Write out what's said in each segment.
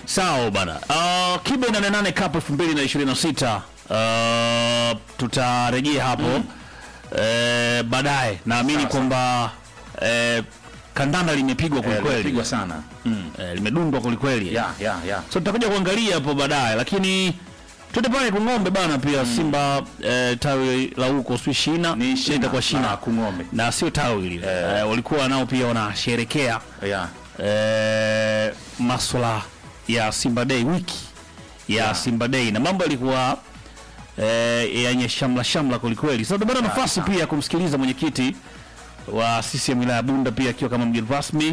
Sawa bana. Uh, Kibe 88 Cup 2026 uh, tutarejea hapo eh, baadaye. Naamini Sawa, kwamba eh, kandanda limepigwa Eh, kwelikweli, limepigwa sana. Mm. eh, limedundwa kwelikweli. Ya, ya, ya. So tutakuja kuangalia hapo baadaye, lakini twende pale Kung'ombe bana, pia Simba eh, tawi la huko sio shina Ni shina itakuwa la shina Kung'ombe. na sio tawi lile eh, walikuwa nao pia wanasherekea Ya. eh, maswala ya Simba Day wiki ya Yeah. Simba Day na mambo yalikuwa eh, yenye shamla shamla kwelikweli. Sasa tupata nafasi pia ya kumsikiliza mwenyekiti wa CCM wilaya ya Bunda pia akiwa kama mgeni rasmi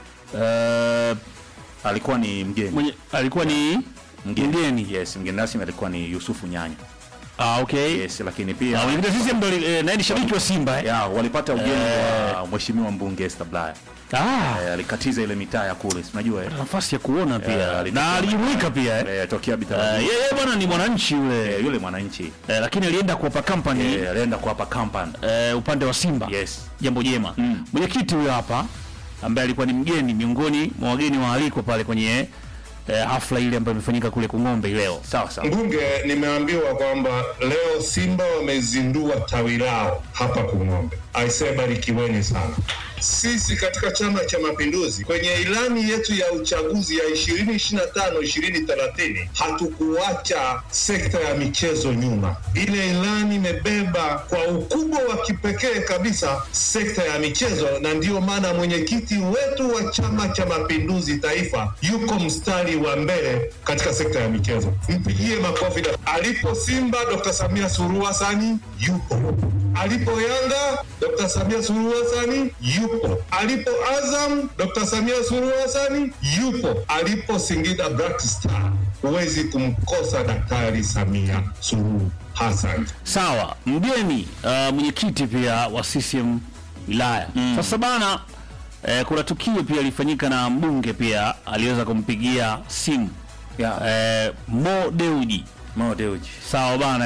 eh, Alikuwa ni mgeni. mwenye, alikuwa ni mgeni. Yes, mgeni rasmi alikuwa ni Yusufu Nyanya. Ah, okay. Yes, lakini pia Ah, mwenyekiti wa CCM ndo eh, naye ni shabiki wa Simba eh. ya walipata ugeni wa mheshimiwa mbunge Esther Bulaya. Ah, Eh, alikatiza ile mitaa ya kule, si unajua eh? nafasi ya kuona Eh, pia alitoka- na alijumuika pia eh. Eh, tokea Eh, Bitarajio. yeye bwana ni mwananchi yule Eh, yule mwananchi eh, lakini alienda kuwapa company eh, alienda kuwapa kampani. eh, upande wa Simba Yes. jambo jema Mm. mwenyekiti huyo hapa ambaye alikuwa ni mgeni miongoni mwa wageni waalikwa pale kwenye eh, hafla ile ambayo imefanyika kule Kung'ombe leo Sawa sawa. Mbunge, nimeambiwa kwamba leo Simba wamezindua tawi lao hapa Kung'ombe. Aisee, barikiweni sana. Sisi katika Chama cha Mapinduzi kwenye ilani yetu ya uchaguzi ya 2025 2030 hatukuacha sekta ya michezo nyuma. Ile ilani imebeba kwa ukubwa wa kipekee kabisa sekta ya michezo, na ndiyo maana mwenyekiti wetu wa Chama cha Mapinduzi taifa yuko mstari wa mbele katika sekta ya michezo. Mpigie makofi. na- Alipo Simba, Dr. Samia Suluhu Hassan yupo. Alipo Yanga, Dr. Samia Suluhu Hassan yupo. Alipo Azam, Dr. Samia Suluhu Hassan yupo. Alipo Singida Black Star, huwezi kumkosa Daktari Samia Suluhu Hassan. sawa mgeni uh, mwenyekiti pia wa CCM wilaya sasa bana eh, kuna tukio pia lilifanyika na mbunge pia aliweza kumpigia simu Ya. eh, Mo Dewji Mo Dewji. sawa bana